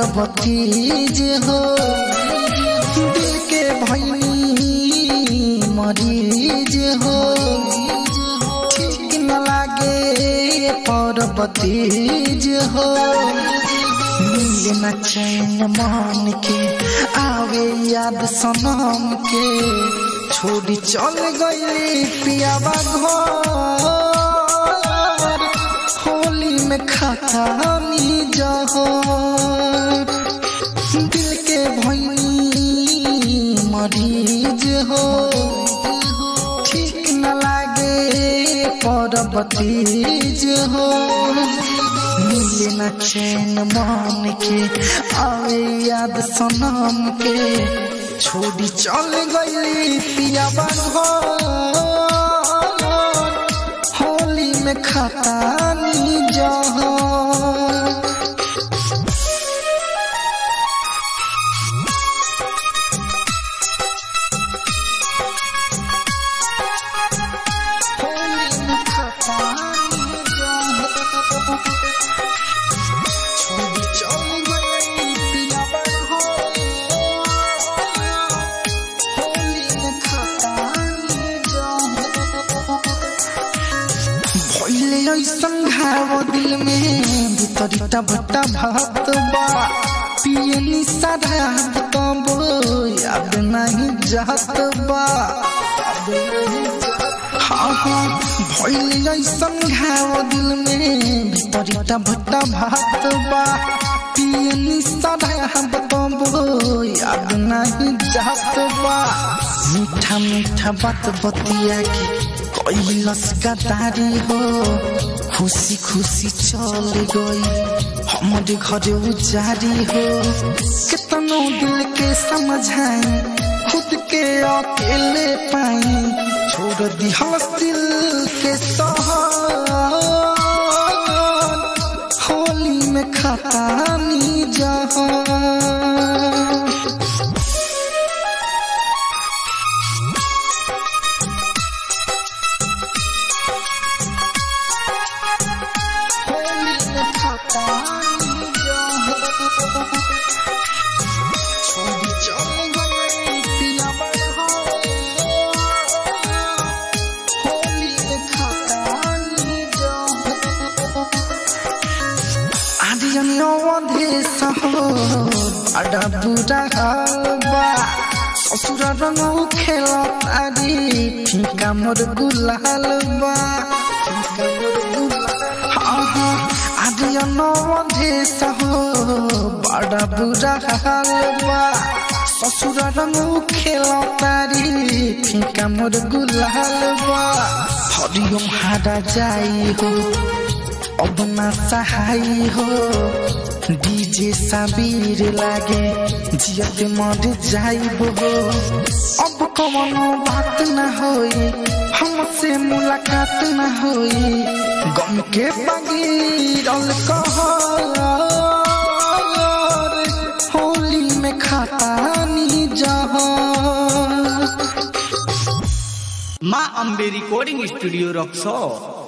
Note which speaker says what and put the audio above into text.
Speaker 1: बतीज हो दिल के भैनी मरीज हो ठीक न लागे पर बतीज हो मिले न चैन मान के आवे याद सनम के छोड़ी चल गई पियावा घर होली में खाता जहर दिल के भैनी मरीज हो ठीक न लागे पर बतीज हो मिले न चैन मान के आवे याद सनम के छोड़ी चल गई पियाबा घर होली में खतानी जहाँ होली में खतानी जहाँ छोड़ी चल गई पियाबा घर होली में खतानी जहाँ भइले ऐसन घाव दिल में भितरिटा भट्टा भात बा पिए निशा रात तब याद नहीं जात बा हाँ हाँ भइले ऐसन घाव दिल में भितरिटा भट्टा भात बा पिए निशा रात तब याद नहीं जात बा मीठा मीठा बात बतिया के कैलस गदारी हो खुशी खुशी चल गई हमारे घरे उजारी हो कितनो दिल के समझाई खुद के अकेले पाई छोड़ दी दिल के सहर होली में खतानी जहाँ होली में खतानी जहाँ छोड़ी चल गई पिया होली में खतानी जहाँ आर्यन अवधेश हो बड़ा बुरा हालबा ससुर रंग खेल तारी फीका मोर गुलाल बा फीका मोर गुलाल हाँ हाँ आर्यन अवधेश हो बड़ा बुरा हालबा ससुर रंग खेल तारी फीका मोर गुलाल बा हरिओम हारा जाई हो अब ना सहाय हो डीजे साबीर लागे जियत मर जाइब हो अब कवनो बात न होई हमसे मुलाकात न होई गम के बगीरल कहर होली में खतानी जहाँ
Speaker 2: माँ अम्बे रिकॉर्डिंग स्टूडियो रक्सौर